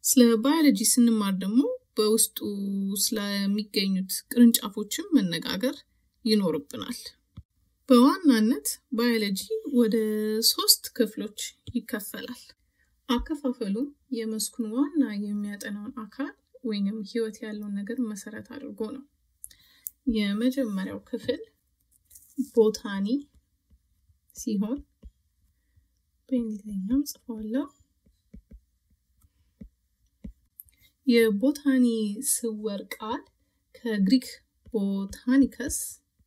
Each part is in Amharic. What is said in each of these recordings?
ስለ ባዮሎጂ ስንማር ደግሞ በውስጡ ስለሚገኙት ቅርንጫፎችም መነጋገር ይኖርብናል። በዋናነት ባዮሎጂ ወደ ሶስት ክፍሎች ይከፈላል። አከፋፈሉም የመስኩን ዋና የሚያጠናውን አካል ወይንም ህይወት ያለውን ነገር መሰረት አድርጎ ነው። የመጀመሪያው ክፍል ቦታኒ ሲሆን በእንግሊዝኛም ጽፏለሁ። የቦታኒ ስወር ቃል ከግሪክ ቦታኒከስ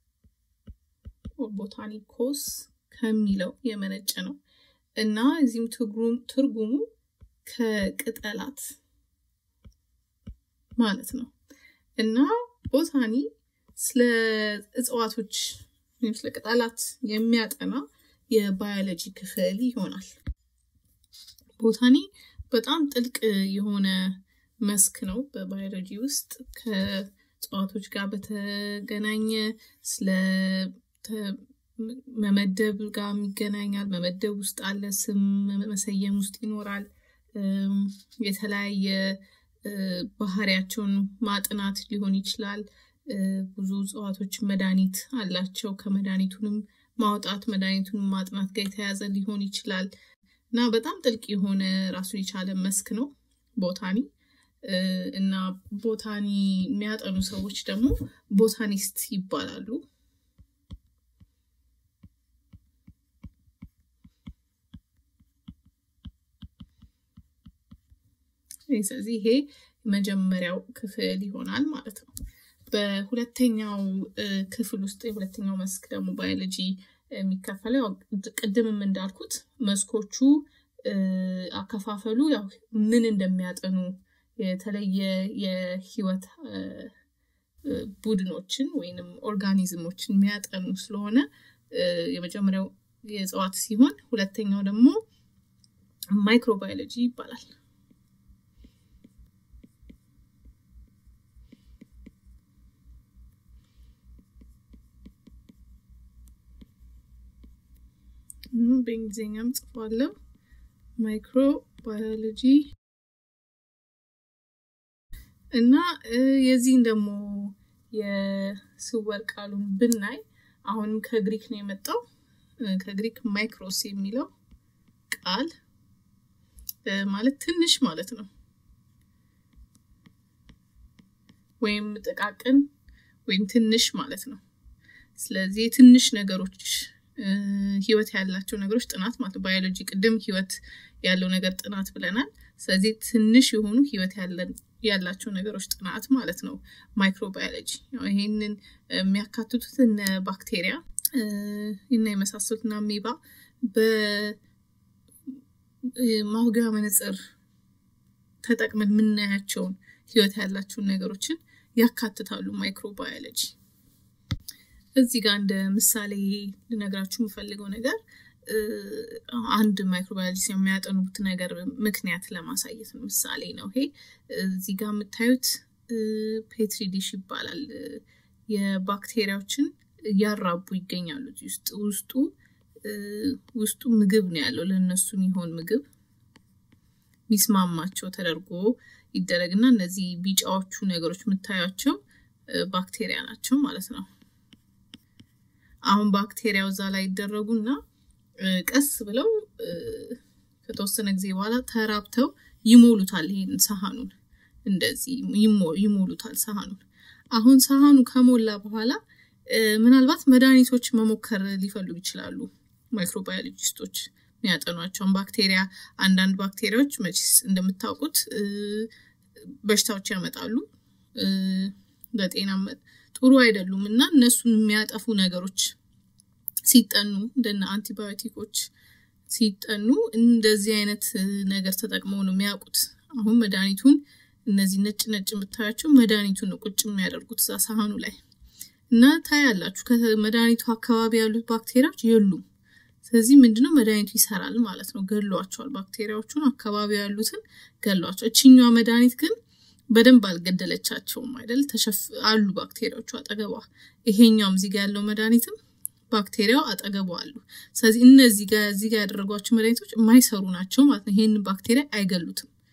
ቦታኒኮስ ከሚለው የመነጨ ነው እና እዚህም ትርጉሙ ከቅጠላት ማለት ነው እና ቦታኒ ስለ እጽዋቶች ወይም ስለ ቅጠላት የሚያጠና የባዮሎጂ ክፍል ይሆናል። ቦታኒ በጣም ጥልቅ የሆነ መስክ ነው በባዮሎጂ ውስጥ ከእጽዋቶች ጋር በተገናኘ ስለ መመደብ ጋር ይገናኛል። መመደብ ውስጥ አለ፣ ስም መሰየም ውስጥ ይኖራል። የተለያየ ባህሪያቸውን ማጥናት ሊሆን ይችላል። ብዙ እጽዋቶች መድኃኒት አላቸው። ከመድኃኒቱንም ማውጣት መድኃኒቱንም ማጥናት ጋር የተያዘ ሊሆን ይችላል እና በጣም ጥልቅ የሆነ ራሱን የቻለ መስክ ነው ቦታኒ እና ቦታኒ የሚያጠኑ ሰዎች ደግሞ ቦታኒስት ይባላሉ። ስለዚህ ይሄ የመጀመሪያው ክፍል ይሆናል ማለት ነው። በሁለተኛው ክፍል ውስጥ የሁለተኛው መስክ ደግሞ ባዮሎጂ የሚከፈለው ቅድምም እንዳልኩት መስኮቹ አከፋፈሉ ያው ምን እንደሚያጠኑ የተለየ የህይወት ቡድኖችን ወይንም ኦርጋኒዝሞችን የሚያጠኑ ስለሆነ የመጀመሪያው የእጽዋት ሲሆን ሁለተኛው ደግሞ ማይክሮባዮሎጂ ይባላል። በእንግሊዝኛም ጽፏለሁ። ማይክሮባዮሎጂ እና የዚህን ደግሞ የስወር ቃሉን ብናይ አሁንም ከግሪክ ነው የመጣው። ከግሪክ ማይክሮስ የሚለው ቃል ማለት ትንሽ ማለት ነው፣ ወይም ጥቃቅን ወይም ትንሽ ማለት ነው። ስለዚህ የትንሽ ነገሮች ህይወት ያላቸው ነገሮች ጥናት ማለት ነው። ባዮሎጂ ቅድም ህይወት ያለው ነገር ጥናት ብለናል። ስለዚህ ትንሽ የሆኑ ህይወት ያላቸው ነገሮች ጥናት ማለት ነው ማይክሮባዮሎጂ። ይህንን የሚያካትቱት እነ ባክቴሪያ እና የመሳሰሉት እና አሜባ በማጉያ መነጽር ተጠቅመን የምናያቸውን ህይወት ያላቸውን ነገሮችን ያካትታሉ ማይክሮባዮሎጂ። እዚህ ጋር እንደ ምሳሌ ልነግራችሁ የምፈልገው ነገር አንድ ማይክሮባዮሎጂ የሚያጠኑት ነገር ምክንያት ለማሳየት ነው። ምሳሌ ነው ይሄ። እዚህ ጋር የምታዩት ፔትሪ ዲሽ ይባላል። የባክቴሪያዎችን እያራቡ ይገኛሉ። ውስጥ ውስጡ ውስጡ ምግብ ነው ያለው። ለእነሱ የሚሆን ምግብ ሚስማማቸው ተደርጎ ይደረግና እነዚህ ቢጫዎቹ ነገሮች የምታያቸው ባክቴሪያ ናቸው ማለት ነው። አሁን ባክቴሪያው እዛ ላይ ይደረጉና ቀስ ብለው ከተወሰነ ጊዜ በኋላ ተራብተው ይሞሉታል። ይሄን ሰሃኑን እንደዚህ ይሞሉታል ሰሃኑን። አሁን ሰሃኑ ከሞላ በኋላ ምናልባት መድኃኒቶች መሞከር ሊፈልጉ ይችላሉ ማይክሮባዮሎጂስቶች የሚያጠኗቸውን ባክቴሪያ። አንዳንድ ባክቴሪያዎች መቼስ እንደምታውቁት በሽታዎች ያመጣሉ፣ ለጤና ጥሩ አይደሉም እና እነሱን የሚያጠፉ ነገሮች ሲጠኑ እንደነ አንቲባዮቲኮች ሲጠኑ እንደዚህ አይነት ነገር ተጠቅመው ነው የሚያውቁት። አሁን መድኃኒቱን እነዚህ ነጭ ነጭ የምታያቸው መድኃኒቱን ነው ቁጭ የሚያደርጉት እዛ ሳህኑ ላይ እና ታያላችሁ። ከመድኃኒቱ አካባቢ ያሉት ባክቴሪያዎች የሉም። ስለዚህ ምንድነው መድኃኒቱ ይሰራል ማለት ነው። ገሏቸዋል። ባክቴሪያዎቹን አካባቢ ያሉትን ገሏቸው። እችኛዋ መድኃኒት ግን በደንብ አልገደለቻቸውም አይደል? አሉ ባክቴሪያዎቹ አጠገቧ። ይሄኛውም እዚህ ጋር ያለው መድኃኒትም ባክቴሪያው አጠገቧ አሉ። ስለዚህ እነዚህ ጋር እዚህ ጋር ያደረጓቸው መድኃኒቶች የማይሰሩ ናቸው ማለት ነው። ይሄንን ባክቴሪያ አይገሉትም።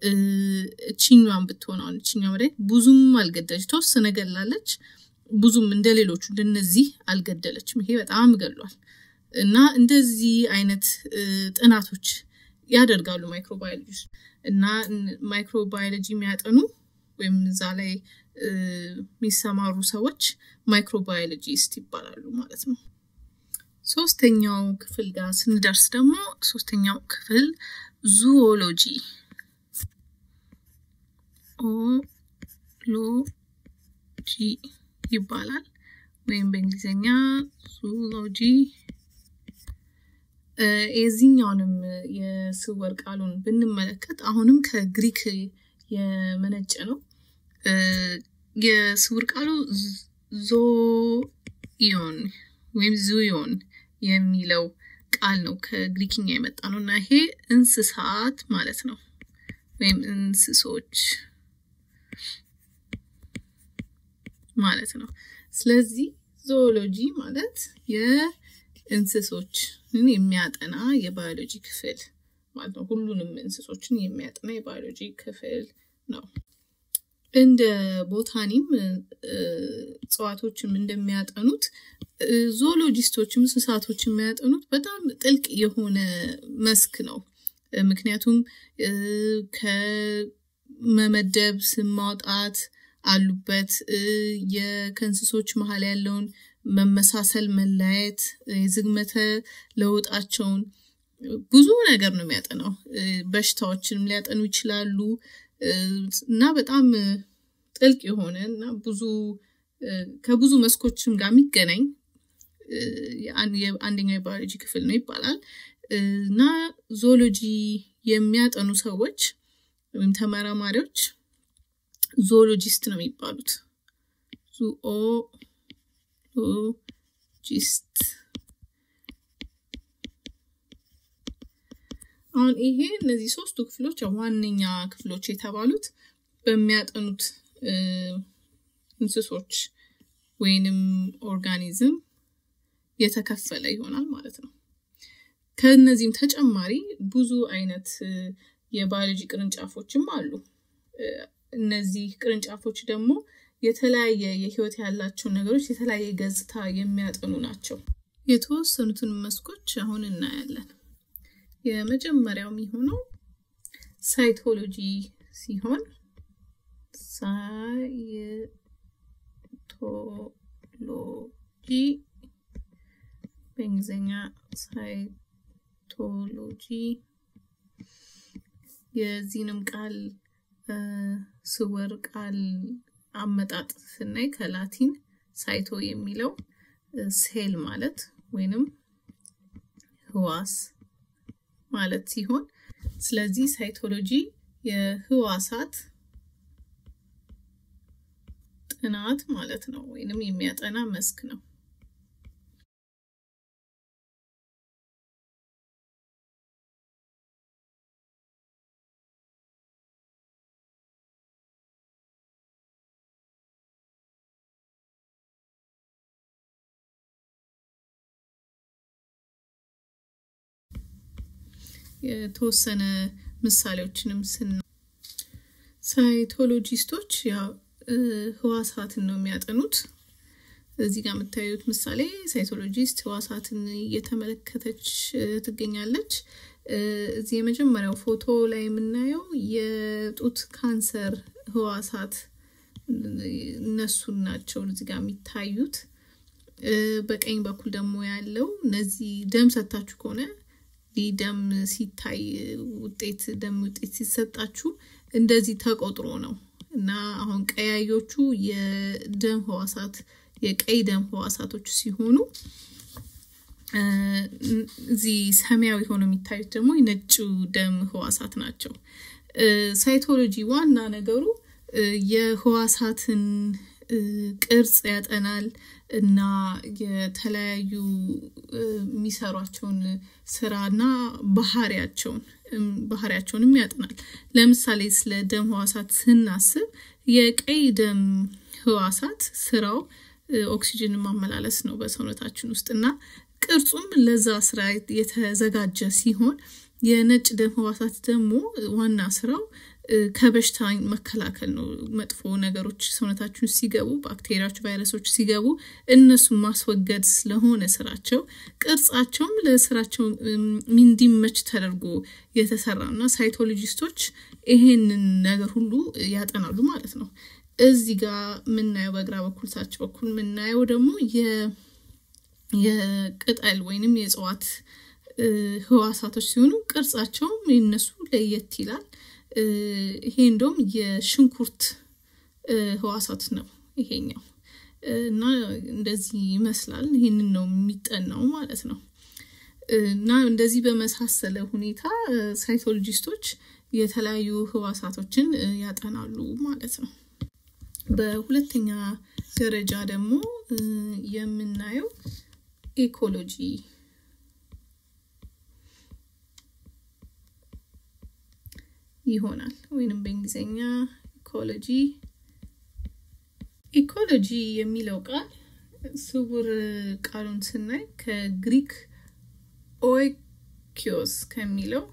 እችኛዋን ብትሆን አሁን እችኛ መድኃኒት ብዙም አልገደለች፣ ተወሰነ ገላለች። ብዙም እንደ ሌሎቹ እንደነዚህ አልገደለችም። ይሄ በጣም ገሏል። እና እንደዚህ አይነት ጥናቶች ያደርጋሉ ማይክሮባዮሎጂ ውስጥ እና ማይክሮባዮሎጂ የሚያጠኑ ወይም እዛ ላይ የሚሰማሩ ሰዎች ማይክሮባዮሎጂስት ይባላሉ ማለት ነው። ሶስተኛው ክፍል ጋር ስንደርስ ደግሞ ሶስተኛው ክፍል ዙኦሎጂ ኦሎጂ ይባላል ወይም በእንግሊዝኛ ዙኦሎጂ። የዚህኛውንም የስወር ቃሉን ብንመለከት አሁንም ከግሪክ የመነጨ ነው። የስውር ቃሉ ዞኢዮን ወይም ዙዮን የሚለው ቃል ነው ከግሪክኛ የመጣ ነው እና ይሄ እንስሳት ማለት ነው ወይም እንስሶች ማለት ነው። ስለዚህ ዞኦሎጂ ማለት የእንስሶችን የሚያጠና የባዮሎጂ ክፍል ማለት ነው። ሁሉንም እንስሶችን የሚያጠና የባዮሎጂ ክፍል ነው። እንደ ቦታኒም እጽዋቶችም እንደሚያጠኑት ዞኦሎጂስቶችም እንስሳቶች የሚያጠኑት በጣም ጥልቅ የሆነ መስክ ነው። ምክንያቱም ከመመደብ ስም ማውጣት አሉበት። ከእንስሶች መሀል ያለውን መመሳሰል፣ መለያየት፣ የዝግመተ ለውጣቸውን ብዙ ነገር ነው የሚያጠናው። በሽታዎችንም ሊያጠኑ ይችላሉ እና በጣም ጥልቅ የሆነ እና ብዙ ከብዙ መስኮችም ጋር የሚገናኝ አንደኛው የባዮሎጂ ክፍል ነው ይባላል እና ዞሎጂ የሚያጠኑ ሰዎች ወይም ተመራማሪዎች ዞሎጂስት ነው የሚባሉት። ዙኦሎጂስት አሁን ይሄ እነዚህ ሶስቱ ክፍሎች ዋነኛ ክፍሎች የተባሉት በሚያጠኑት እንስሶች ወይንም ኦርጋኒዝም የተከፈለ ይሆናል ማለት ነው። ከእነዚህም ተጨማሪ ብዙ አይነት የባዮሎጂ ቅርንጫፎችም አሉ። እነዚህ ቅርንጫፎች ደግሞ የተለያየ የህይወት ያላቸውን ነገሮች የተለያየ ገጽታ የሚያጠኑ ናቸው። የተወሰኑትን መስኮች አሁን እናያለን። የመጀመሪያው የሚሆነው ሳይቶሎጂ ሲሆን ሳይቶሎጂ በእንግሊዝኛ ሳይቶሎጂ የዚህንም ቃል ስውር ቃል አመጣጥ ስናይ ከላቲን ሳይቶ የሚለው ሴል ማለት ወይንም ህዋስ ማለት ሲሆን ስለዚህ ሳይቶሎጂ የህዋሳት ጥናት ማለት ነው ወይንም የሚያጠና መስክ ነው። የተወሰነ ምሳሌዎችንም ስና ሳይቶሎጂስቶች ያው ህዋሳትን ነው የሚያጠኑት። እዚህ ጋር የምታዩት ምሳሌ ሳይቶሎጂስት ህዋሳትን እየተመለከተች ትገኛለች። እዚህ የመጀመሪያው ፎቶ ላይ የምናየው የጡት ካንሰር ህዋሳት እነሱን ናቸው እዚህ ጋር የሚታዩት። በቀኝ በኩል ደግሞ ያለው እነዚህ ደም ሰታችሁ ከሆነ ይህ ደም ሲታይ ውጤት ደም ውጤት ሲሰጣችሁ እንደዚህ ተቆጥሮ ነው እና አሁን ቀያዮቹ የደም ህዋሳት የቀይ ደም ህዋሳቶች ሲሆኑ እዚህ ሰማያዊ ሆነው የሚታዩት ደግሞ የነጩ ደም ህዋሳት ናቸው። ሳይቶሎጂ ዋና ነገሩ የህዋሳትን ቅርጽ ያጠናል እና የተለያዩ የሚሰሯቸውን ስራና ባህሪያቸውን ባህሪያቸውንም ያጠናል። ለምሳሌ ስለ ደም ህዋሳት ስናስብ የቀይ ደም ህዋሳት ስራው ኦክሲጅን ማመላለስ ነው በሰውነታችን ውስጥ እና ቅርጹም ለዛ ስራ የተዘጋጀ ሲሆን የነጭ ደም ህዋሳት ደግሞ ዋና ስራው ከበሽታ መከላከል ነው። መጥፎ ነገሮች ሰውነታችን ሲገቡ ባክቴሪያዎች፣ ቫይረሶች ሲገቡ እነሱን ማስወገድ ስለሆነ ስራቸው ቅርጻቸውም ለስራቸው እንዲመች ተደርጎ የተሰራ እና ሳይቶሎጂስቶች ይሄንን ነገር ሁሉ ያጠናሉ ማለት ነው። እዚህ ጋር የምናየው በግራ በኩል ታች በኩል የምናየው ደግሞ የቅጠል ወይንም የእጽዋት ህዋሳቶች ሲሆኑ ቅርጻቸውም የነሱ ለየት ይላል። ይሄ እንደውም የሽንኩርት ህዋሳት ነው ይሄኛው እና እንደዚህ ይመስላል። ይሄንን ነው የሚጠናው ማለት ነው። እና እንደዚህ በመሳሰለ ሁኔታ ሳይቶሎጂስቶች የተለያዩ ህዋሳቶችን ያጠናሉ ማለት ነው። በሁለተኛ ደረጃ ደግሞ የምናየው ኢኮሎጂ ይሆናል ወይንም በእንግሊዝኛ ኢኮሎጂ ኢኮሎጂ የሚለው ቃል ስውር ቃሉን ስናይ ከግሪክ ኦይኪዮስ ከሚለው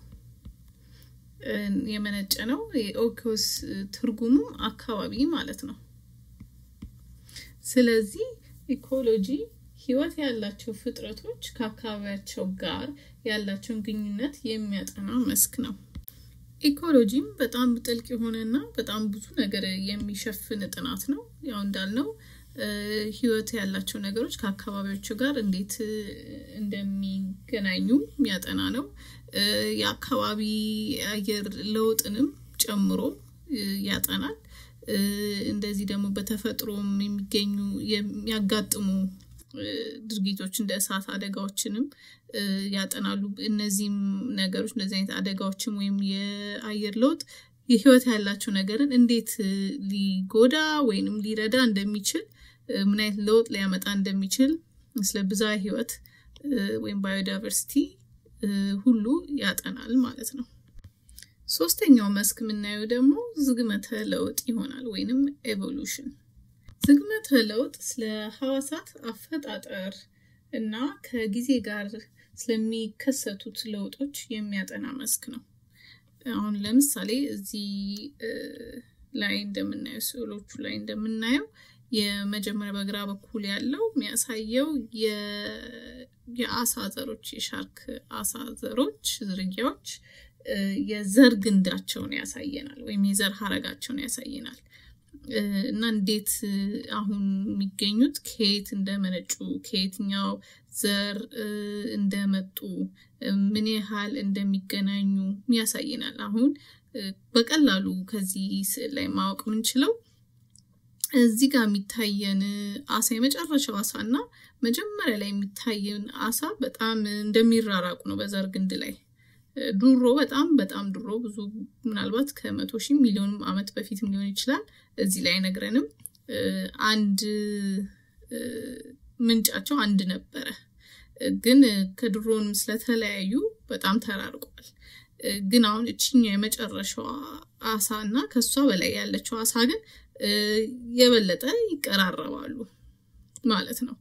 የመነጨ ነው። የኦይኪዮስ ትርጉሙ አካባቢ ማለት ነው። ስለዚህ ኢኮሎጂ ህይወት ያላቸው ፍጥረቶች ከአካባቢያቸው ጋር ያላቸውን ግንኙነት የሚያጠና መስክ ነው። ኢኮሎጂም በጣም ጥልቅ የሆነና በጣም ብዙ ነገር የሚሸፍን ጥናት ነው። ያው እንዳልነው ህይወት ያላቸው ነገሮች ከአካባቢያቸው ጋር እንዴት እንደሚገናኙ የሚያጠና ነው። የአካባቢ አየር ለውጥንም ጨምሮ ያጠናል። እንደዚህ ደግሞ በተፈጥሮም የሚገኙ የሚያጋጥሙ ድርጊቶች እንደ እሳት አደጋዎችንም ያጠናሉ። እነዚህም ነገሮች እንደዚህ አይነት አደጋዎችም ወይም የአየር ለውጥ የህይወት ያላቸው ነገርን እንዴት ሊጎዳ ወይንም ሊረዳ እንደሚችል ምን አይነት ለውጥ ሊያመጣ እንደሚችል ስለ ብዝሃ ህይወት ወይም ባዮዳይቨርሲቲ ሁሉ ያጠናል ማለት ነው። ሶስተኛው መስክ የምናየው ደግሞ ዝግመተ ለውጥ ይሆናል ወይንም ኤቮሉሽን። ዝግመተ ለውጥ ስለ ህዋሳት አፈጣጠር እና ከጊዜ ጋር ስለሚከሰቱት ለውጦች የሚያጠና መስክ ነው። አሁን ለምሳሌ እዚህ ላይ እንደምናየው ስዕሎቹ ላይ እንደምናየው የመጀመሪያ በግራ በኩል ያለው የሚያሳየው የአሳ ዘሮች የሻርክ አሳ ዘሮች ዝርያዎች የዘር ግንዳቸውን ያሳየናል ወይም የዘር ሀረጋቸውን ያሳየናል እና እንዴት አሁን የሚገኙት ከየት እንደመነጩ ከየትኛው ዘር እንደመጡ ምን ያህል እንደሚገናኙ ያሳየናል። አሁን በቀላሉ ከዚህ ስዕል ላይ ማወቅ የምንችለው እዚህ ጋር የሚታየን አሳ የመጨረሻው አሳ እና መጀመሪያ ላይ የሚታየን አሳ በጣም እንደሚራራቁ ነው በዘር ግንድ ላይ ድሮ በጣም በጣም ድሮ ብዙ ምናልባት ከመቶ ሺህ ሚሊዮን ዓመት በፊትም ሊሆን ይችላል። እዚህ ላይ አይነግረንም። አንድ ምንጫቸው አንድ ነበረ፣ ግን ከድሮንም ስለተለያዩ በጣም ተራርቋል። ግን አሁን እችኛ የመጨረሻዋ አሳ እና ከሷ በላይ ያለችው አሳ ግን የበለጠ ይቀራረባሉ ማለት ነው።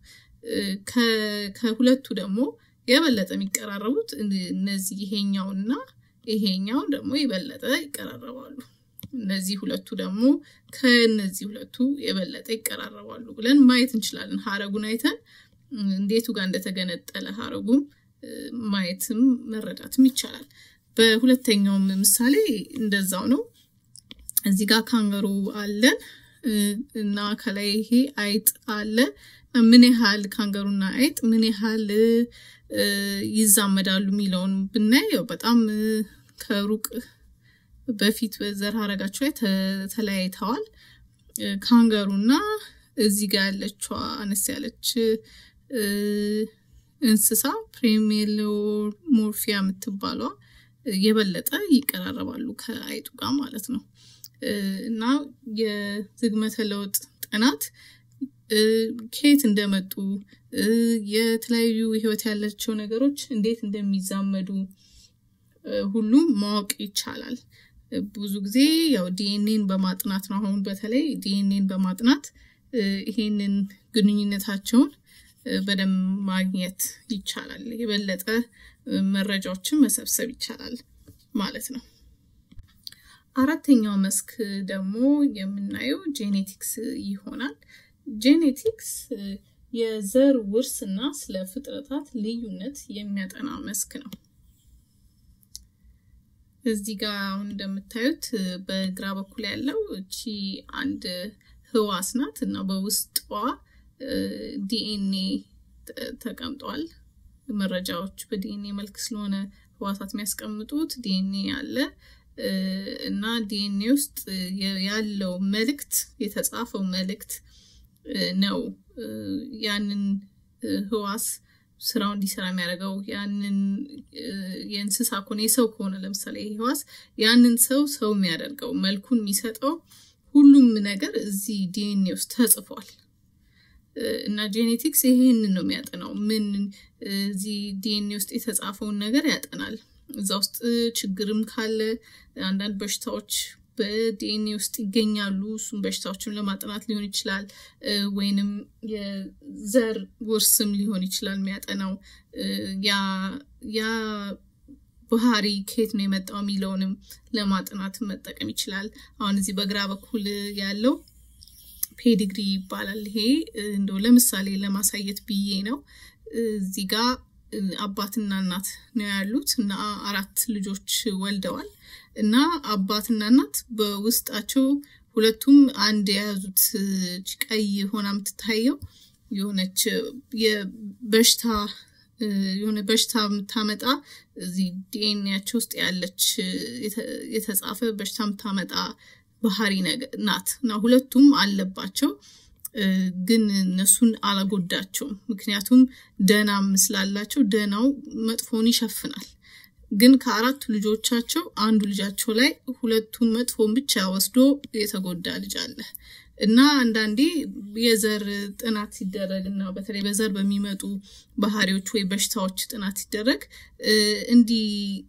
ከሁለቱ ደግሞ የበለጠ የሚቀራረቡት እነዚህ ይሄኛውና ይሄኛው ደግሞ የበለጠ ይቀራረባሉ። እነዚህ ሁለቱ ደግሞ ከእነዚህ ሁለቱ የበለጠ ይቀራረባሉ ብለን ማየት እንችላለን። ሀረጉን አይተን እንዴቱ ጋር እንደተገነጠለ ሀረጉም ማየትም መረዳትም ይቻላል። በሁለተኛውም ምሳሌ እንደዛው ነው። እዚህ ጋር ካንገሩ አለን እና ከላይ ይሄ አይጥ አለ። ምን ያህል ካንገሩና አይጥ ምን ያህል ይዛመዳሉ የሚለውን ብናየው በጣም ከሩቅ በፊት በዘር ሀረጋቸው ላይ ተለያይተዋል። ካንገሩና እዚህ ጋር ያለችዋ አነስ ያለች እንስሳ ፕሬሜሎሞርፊያ የምትባሏ የበለጠ ይቀራረባሉ ከአይጡ ጋር ማለት ነው። እና የዝግመተ ለውጥ ጥናት ከየት እንደመጡ የተለያዩ ህይወት ያላቸው ነገሮች እንዴት እንደሚዛመዱ ሁሉም ማወቅ ይቻላል። ብዙ ጊዜ ያው ዲኤንኤን በማጥናት ነው። አሁን በተለይ ዲኤንኤን በማጥናት ይሄንን ግንኙነታቸውን በደንብ ማግኘት ይቻላል። የበለጠ መረጃዎችን መሰብሰብ ይቻላል ማለት ነው። አራተኛው መስክ ደግሞ የምናየው ጄኔቲክስ ይሆናል። ጄኔቲክስ የዘር ውርስ እና ስለ ፍጥረታት ልዩነት የሚያጠና መስክ ነው። እዚህ ጋር አሁን እንደምታዩት በግራ በኩል ያለው እቺ አንድ ህዋስ ናት እና በውስጧ ዲኤንኤ ተቀምጧል። መረጃዎች በዲኤንኤ መልክ ስለሆነ ህዋሳት የሚያስቀምጡት ዲኤንኤ አለ እና ዲኤንኤ ውስጥ ያለው መልእክት የተጻፈው መልእክት ነው ያንን ህዋስ ስራው እንዲሰራ የሚያደርገው ያንን የእንስሳ ከሆነ የሰው ከሆነ ለምሳሌ ይህ ህዋስ ያንን ሰው ሰው የሚያደርገው መልኩን የሚሰጠው ሁሉም ነገር እዚህ ዲኤንኤ ውስጥ ተጽፏል። እና ጄኔቲክስ ይሄንን ነው የሚያጠናው። ምን እዚህ ዲኤንኤ ውስጥ የተጻፈውን ነገር ያጠናል። እዛ ውስጥ ችግርም ካለ አንዳንድ በሽታዎች በዲኤንኤ ውስጥ ይገኛሉ። እሱም በሽታዎችን ለማጥናት ሊሆን ይችላል፣ ወይንም የዘር ውርስም ሊሆን ይችላል የሚያጠናው ያ ባህሪ ከየት ነው የመጣው የሚለውንም ለማጥናት መጠቀም ይችላል። አሁን እዚህ በግራ በኩል ያለው ፔዲግሪ ይባላል። ይሄ እንደው ለምሳሌ ለማሳየት ብዬ ነው። እዚህ ጋ አባትና እናት ነው ያሉት እና አራት ልጆች ወልደዋል እና አባትና እናት በውስጣቸው ሁለቱም አንድ የያዙት ቀይ ሆና የምትታየው የሆነች የበሽታ የሆነ በሽታ የምታመጣ እዚህ ዲኤንኤያቸው ውስጥ ያለች የተጻፈ በሽታ የምታመጣ ባህሪ ናት እና ሁለቱም አለባቸው፣ ግን እነሱን አላጎዳቸውም። ምክንያቱም ደናም ስላላቸው ደናው መጥፎን ይሸፍናል። ግን ከአራቱ ልጆቻቸው አንዱ ልጃቸው ላይ ሁለቱን መጥፎን ብቻ ወስዶ የተጎዳ ልጅ አለ እና አንዳንዴ የዘር ጥናት ሲደረግ እና በተለይ በዘር በሚመጡ ባህሪዎች ወይ በሽታዎች ጥናት ሲደረግ እንዲህ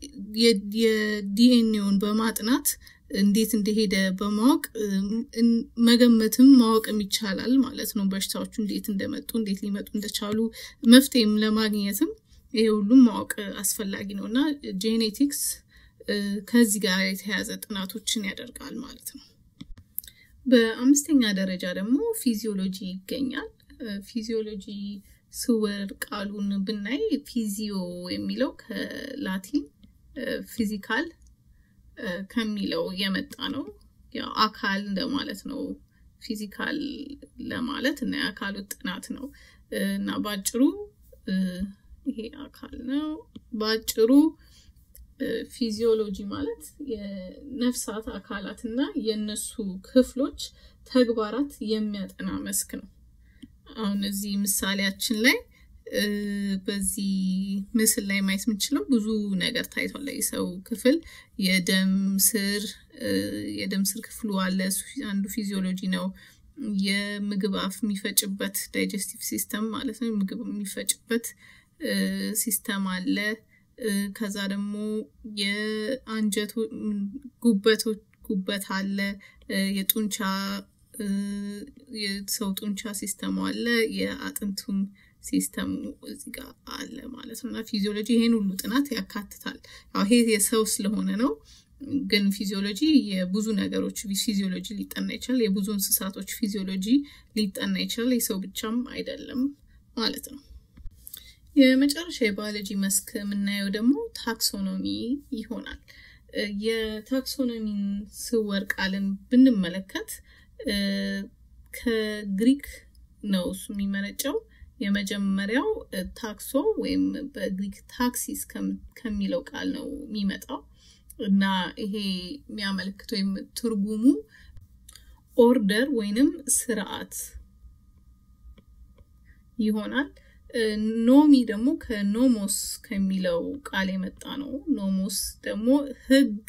የዲኤንኤውን በማጥናት እንዴት እንደሄደ በማወቅ መገመትም ማወቅም ይቻላል ማለት ነው። በሽታዎቹ እንዴት እንደመጡ እንዴት ሊመጡ እንደቻሉ መፍትሄም ለማግኘትም ይሄ ሁሉም ማወቅ አስፈላጊ ነው እና ጄኔቲክስ ከዚህ ጋር የተያያዘ ጥናቶችን ያደርጋል ማለት ነው። በአምስተኛ ደረጃ ደግሞ ፊዚዮሎጂ ይገኛል። ፊዚዮሎጂ ስውር ቃሉን ብናይ ፊዚዮ የሚለው ከላቲን ፊዚካል ከሚለው የመጣ ነው። ያው አካል እንደማለት ነው። ፊዚካል ለማለት እና የአካሉ ጥናት ነው እና በአጭሩ ይሄ አካል ነው። በአጭሩ ፊዚዮሎጂ ማለት የነፍሳት አካላት እና የእነሱ ክፍሎች ተግባራት የሚያጠና መስክ ነው። አሁን እዚህ ምሳሌያችን ላይ በዚህ ምስል ላይ ማየት የምንችለው ብዙ ነገር ታይቷል። የሰው ክፍል የደም ስር የደም ስር ክፍሉ አለ። እሱ አንዱ ፊዚዮሎጂ ነው። የምግብ አፍ የሚፈጭበት ዳይጀስቲቭ ሲስተም ማለት ነው። ምግብ የሚፈጭበት ሲስተም አለ። ከዛ ደግሞ የአንጀቱ ጉበት አለ። የጡንቻ የሰው ጡንቻ ሲስተሙ አለ። የአጥንቱም ሲስተሙ እዚህ ጋር አለ ማለት ነው እና ፊዚዮሎጂ ይሄን ሁሉ ጥናት ያካትታል። ያው ይሄ የሰው ስለሆነ ነው። ግን ፊዚዮሎጂ የብዙ ነገሮች ፊዚዮሎጂ ሊጠና ይችላል። የብዙ እንስሳቶች ፊዚዮሎጂ ሊጠና ይችላል። የሰው ብቻም አይደለም ማለት ነው። የመጨረሻ የባዮሎጂ መስክ የምናየው ደግሞ ታክሶኖሚ ይሆናል። የታክሶኖሚን ስውር ቃልን ብንመለከት ከግሪክ ነው እሱ የሚመነጨው። የመጀመሪያው ታክሶ ወይም በግሪክ ታክሲስ ከሚለው ቃል ነው የሚመጣው እና ይሄ የሚያመለክት ወይም ትርጉሙ ኦርደር ወይንም ስርዓት ይሆናል። ኖሚ ደግሞ ከኖሞስ ከሚለው ቃል የመጣ ነው። ኖሞስ ደግሞ ሕግ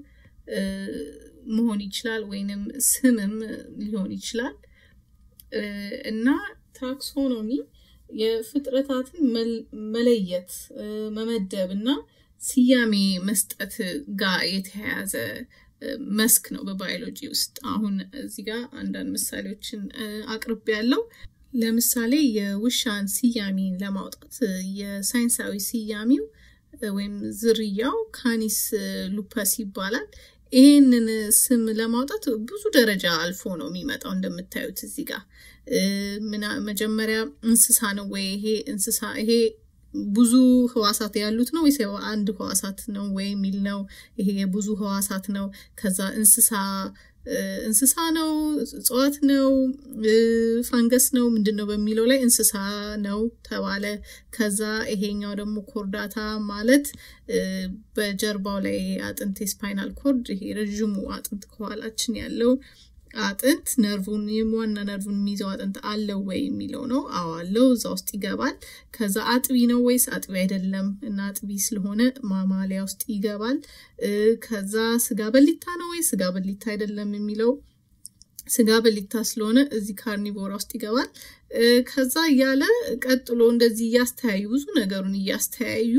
መሆን ይችላል ወይንም ስምም ሊሆን ይችላል እና ታክሶኖሚ የፍጥረታትን መለየት መመደብ እና ስያሜ መስጠት ጋር የተያያዘ መስክ ነው በባዮሎጂ ውስጥ። አሁን እዚህ ጋር አንዳንድ ምሳሌዎችን አቅርቤ ያለው ለምሳሌ የውሻን ስያሜን ለማውጣት የሳይንሳዊ ስያሜው ወይም ዝርያው ካኒስ ሉፐስ ይባላል። ይህንን ስም ለማውጣት ብዙ ደረጃ አልፎ ነው የሚመጣው። እንደምታዩት እዚህ ጋር መጀመሪያ እንስሳ ነው ወይ ይሄ እንስሳ ይሄ ብዙ ህዋሳት ያሉት ነው ወይስ አንድ ህዋሳት ነው ወይ የሚል ነው። ይሄ የብዙ ህዋሳት ነው። ከዛ እንስሳ እንስሳ ነው፣ እጽዋት ነው፣ ፋንገስ ነው ምንድን ነው በሚለው ላይ እንስሳ ነው ተባለ። ከዛ ይሄኛው ደግሞ ኮርዳታ ማለት በጀርባው ላይ አጥንት የስፓይናል ኮርድ ይሄ ረዥሙ አጥንት ከኋላችን ያለው አጥንት ነርቡን ዋና ነርቡን የሚይዘው አጥንት አለው ወይ የሚለው ነው። አዎ አለው፣ እዛ ውስጥ ይገባል። ከዛ አጥቢ ነው ወይስ አጥቢ አይደለም እና አጥቢ ስለሆነ ማማሊያ ውስጥ ይገባል። ከዛ ስጋ በሊታ ነው ወይ ስጋ በሊታ አይደለም የሚለው ስጋ በሊታ ስለሆነ እዚህ ካርኒቮራ ውስጥ ይገባል። ከዛ እያለ ቀጥሎ እንደዚህ እያስተያዩ ብዙ ነገሩን እያስተያዩ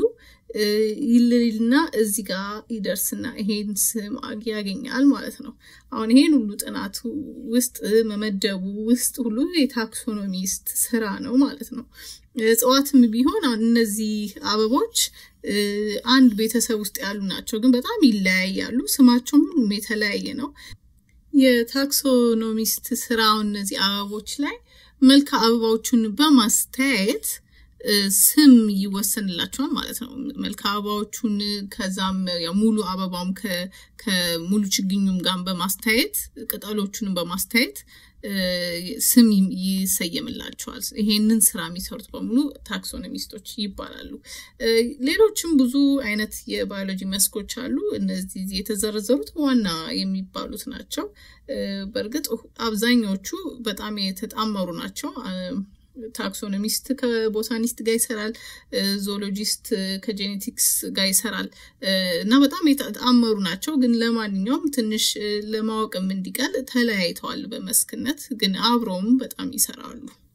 ይልልና እዚህ ጋር ይደርስና ይሄን ስም ያገኛል ማለት ነው። አሁን ይሄን ሁሉ ጥናቱ ውስጥ መመደቡ ውስጥ ሁሉ የታክሶኖሚስት ስራ ነው ማለት ነው። እጽዋትም ቢሆን አሁን እነዚህ አበቦች አንድ ቤተሰብ ውስጥ ያሉ ናቸው፣ ግን በጣም ይለያያሉ። ስማቸውም ሁሉም የተለያየ ነው። የታክሶኖሚስት ስራው እነዚህ አበቦች ላይ መልካ አበባዎቹን በማስተያየት ስም ይወሰንላቸዋል ማለት ነው። መልካ አበባዎቹን ከዛም ሙሉ አበባውም ከሙሉ ችግኙም ጋር በማስተያየት ቅጠሎቹንም በማስተያየት ስም ይሰየምላቸዋል። ይሄንን ስራ የሚሰሩት በሙሉ ታክሶኖሚስቶች ይባላሉ። ሌሎችም ብዙ አይነት የባዮሎጂ መስኮች አሉ። እነዚህ የተዘረዘሩት ዋና የሚባሉት ናቸው። በእርግጥ አብዛኛዎቹ በጣም የተጣመሩ ናቸው። ታክሶኖሚስት ከቦታኒስት ጋር ይሰራል። ዞሎጂስት ከጄኔቲክስ ጋር ይሰራል እና በጣም የተጣመሩ ናቸው። ግን ለማንኛውም ትንሽ ለማወቅም እንዲቀል ተለያይተዋል በመስክነት ግን አብረውም በጣም ይሰራሉ።